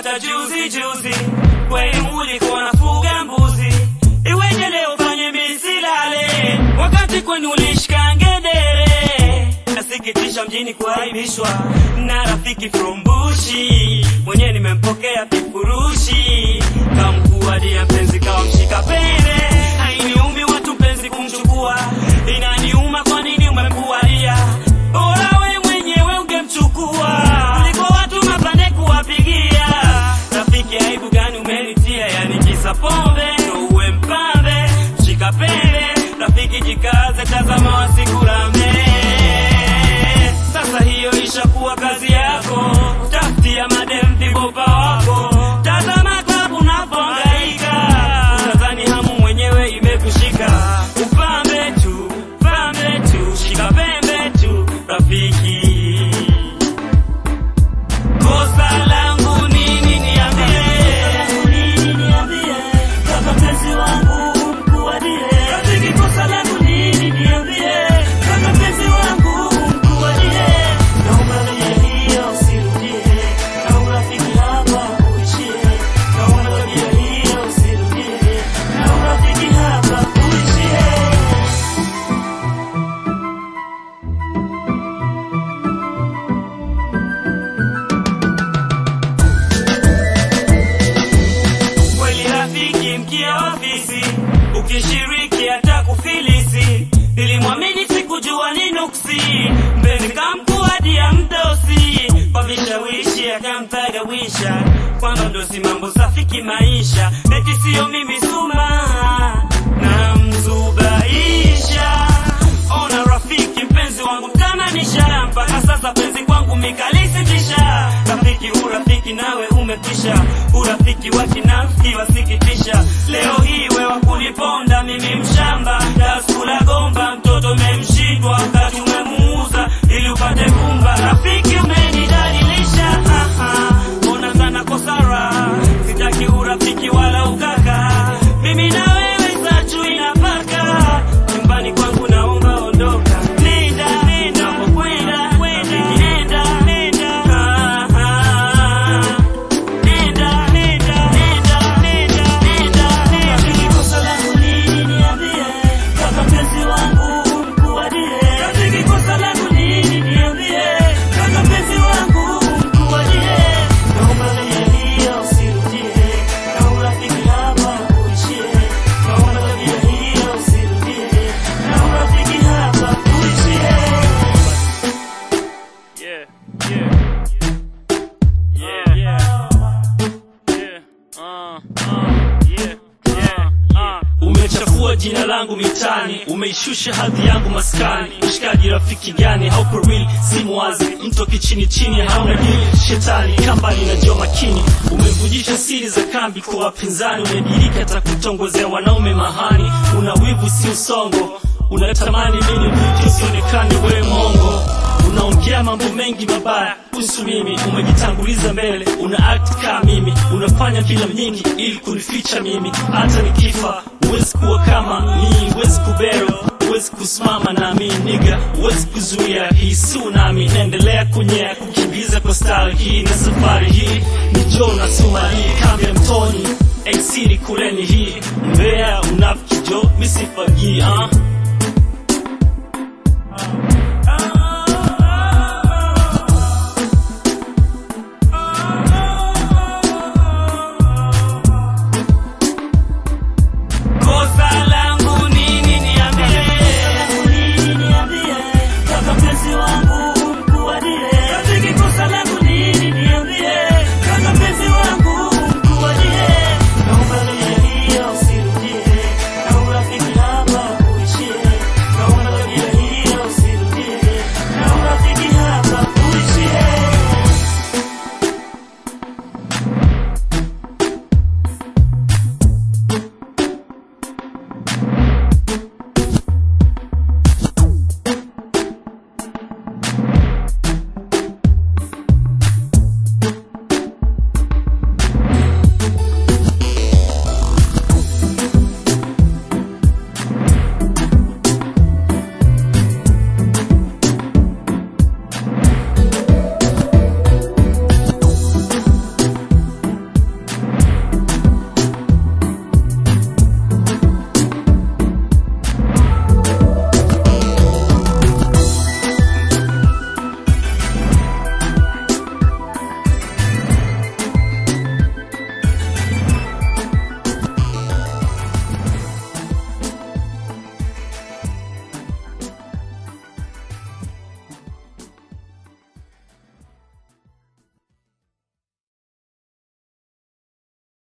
nilipata juzi juzi, kweli ulikuwa nafuga mbuzi, iweje leo fanye misilale wakati kwenu ulishika ngedere. Nasikitisha mjini kuaibishwa na rafiki from Bushi, mwenye nimempokea vifurushi kamkuadia mpenzi kawa mshika pene. Hainiumi watu mpenzi kumchukua, inaniuma kwa nini umemkualia bora we mwenyewe ungemchukua kuliko watu mapande kuwapigia. Rafiki, aibu gani umenitia? Yani kisa pombe ndo uwe mpambe? Shika pele, rafiki, jikaze, tazama wasikurame. Sasa hiyo ishakuwa kazi yako, tafutia madem vibopa wako, tazama klabu unapohangaika, utadhani hamu mwenyewe imekushika. Upambe tu, pambe tu, shika pembe tu, rafiki. Kosa langu nini niambie? Nini niambie? Kaka mpenzi wangu mkuadie. Rafiki, kosa langu nini niambie? Kaka mpenzi wangu mkuadie. Naomba tabia hiyo usirudie. Na urafiki hapa uishie. Naomba tabia hiyo usirudie. Na urafiki hapa uishie. kweli rafiki mkia ofisi ukishiriki hata kufilisi nilimwamini sikujua ni nuksi mpenzi kamkuadia mdosi kwa vishawishi akamtagawisha kwamba ndosi mambo safi kimaisha eti siyo mimi suma na mzubaisha ona rafiki mpenzi wangu tamanisha mpaka sasa penzi kwangu mikalisitisha rafiki urafiki nawe umekwisha urafiki wa kinafiki wasikitisha leo hii wewa kuniponda mimi mshamba daskula gomba mtoto memshindwa wakati umemuuza ili upate kumba rafiki umenidalilisha Aha, ona sana kosara sitaki urafiki wala ukaka mimi na wewe sachu inapaka nyumbani kwangu naomba ondoka nenda nenda kwenda kwenda nenda nenda Ah, ah. Nenda, nenda, nenda, nenda, nenda, nenda. Rafiki, kosa langu nini niambie? Kaka mpenzi wangu mkuadie. Rafiki, kosa langu nini niambie? Kaka mpenzi wangu mkuadie. Naomba tabia hiyo usirudie. Na urafiki hapa uishie. Naomba tabia hiyo usirudie. Na urafiki hapa uishie. Yeah, yeah. Yeah, yeah. Yeah, uh, uh, yeah, yeah, uh. Umechafua jina langu mitani, umeishusha hadhi yangu maskani. Mshikaji rafiki gani? Haupo real, si mwazi, mtu kichini chini, hauna dili. Shetani kambani na jua makini, umevujisha siri za kambi kwa wapinzani. Umedirika hata kutongozea wanaume mahani, una wivu si usongo, unatamani mimi mvuke usionekane wewe mongo unaongea mambo mengi mabaya kuhusu mimi, umejitanguliza mbele, una act kama mimi, unafanya filamu nyingi ili kunificha mimi. Hata nikifa huwezi kuwa kama mimi, huwezi kubero huwezi kusimama nami niga, huwezi kuzuia hii si unami. Naendelea kunyea kukimbiza kwa style hii, na safari hii ni Joe na Sumali, kambi ya mtoni exili kuleni hii mbea unafiki jo misifagii uh.